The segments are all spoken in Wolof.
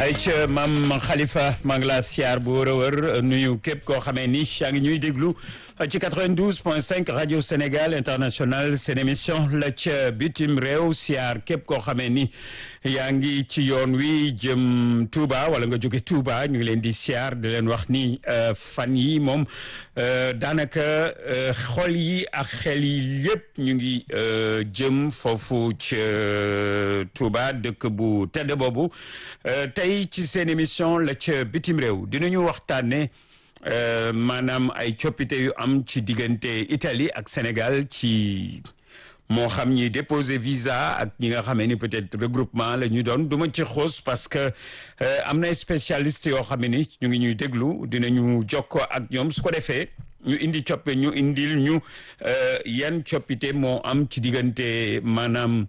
ay ca maam Khalifa maa ngi laa siyaar bu wër a wër nuyu képp koo xamee ni yaa ngi ñuy déglu ci 92 point 5 rajo Sénégal international seen émission la ca bitim réew siyaar képp koo xamee ni yaa ngi ci yoon wi jëm Touba wala nga jóge Touba ñu ngi leen di siyaar di leen wax ni fan yi moom daanaka xol yi ak xel yi lépp ñu ngi jëm foofu ca Touba dëkk bu tedd boobu tey ci seen émission la ca bitim réew dinañu waxtaane maanaam ay coppite yu am ci diggante Italie ak Sénégal ci moo xam ñi déposer visa ak ñi nga xamee ni peut-être regroupement la ñu doon du ma ci xoos parce que am na spécialiste yoo xam ni ñu ngi ñuy déglu dinañu jokkoo ak ñoom su ko defee ñu indi coppe ñu indil ñu yan coppite moo am ci diggante maanaam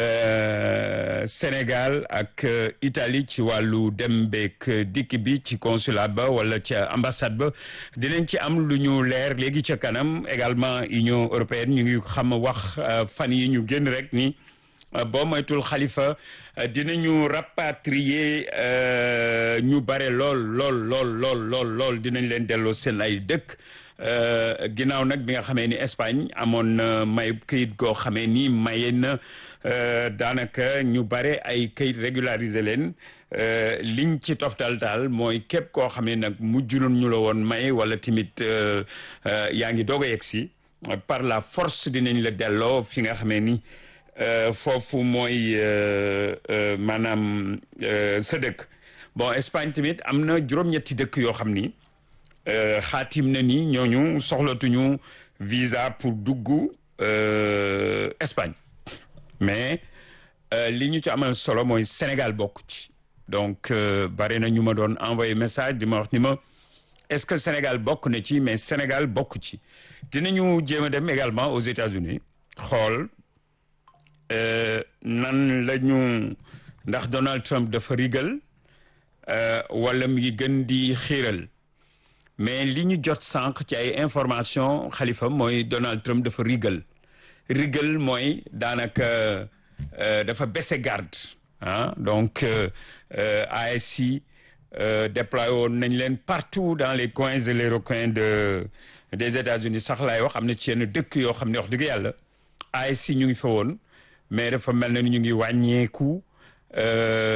Sénégal ak Italie ci wàllu dem beek dikk bi ci consulat ba wala ca ambassade ba dinañ ci am lu ñu leer léegi ca kanam également Union européenne ñu ngi xam wax fan yi ñu génn rek ni boo moytul xalifa dinañu rapatrier ñu bare lool lool lool lool lool lool dinañ leen delloo seen ay dëkk ginnaaw nag bi nga xamee ni Espagne amoon na may këyit goo xamee ni maye na daanaka ñu bare ay këyit régulariser leen liñ ci toftal daal mooy képp koo xam ne nag mujjuloon ñu la woon may wala tamit yaa ngi doog a yegg si par la force dinañ la delloo fi nga xamee ni foofu mooy maanaam sa dëkk bon Espagne tamit am na juróom-ñetti dëkk yoo xam ni xaatim na ni ñooñu soxlatuñu visa pour dugg Espagne mais li ñu ci amal solo mooy Sénégal bokk ci donc bari na ñu ma doon envoyé message di ma wax ni ma est-ce que Sénégal bokk na ci mais Sénégal bokk ci dinañu jéem a dem également aux États-Unis xool nan la ñu ndax Donald Trump dafa rigal wala mi gën di xiiral mais li ñu jot sànq ci ay information xalifa mooy Donald Trump dafa rigal rigal mooy daanaka dafa baissé garde ah donc ASI déployé woon nañ leen partout dans les coins et les recoins de des États-Unis sax laay wax am na ci yenn dëkk yoo xam ne wax dëgg yàlla ASI ñu ngi fa woon mais dafa mel na ni ñu ngi wàññeeku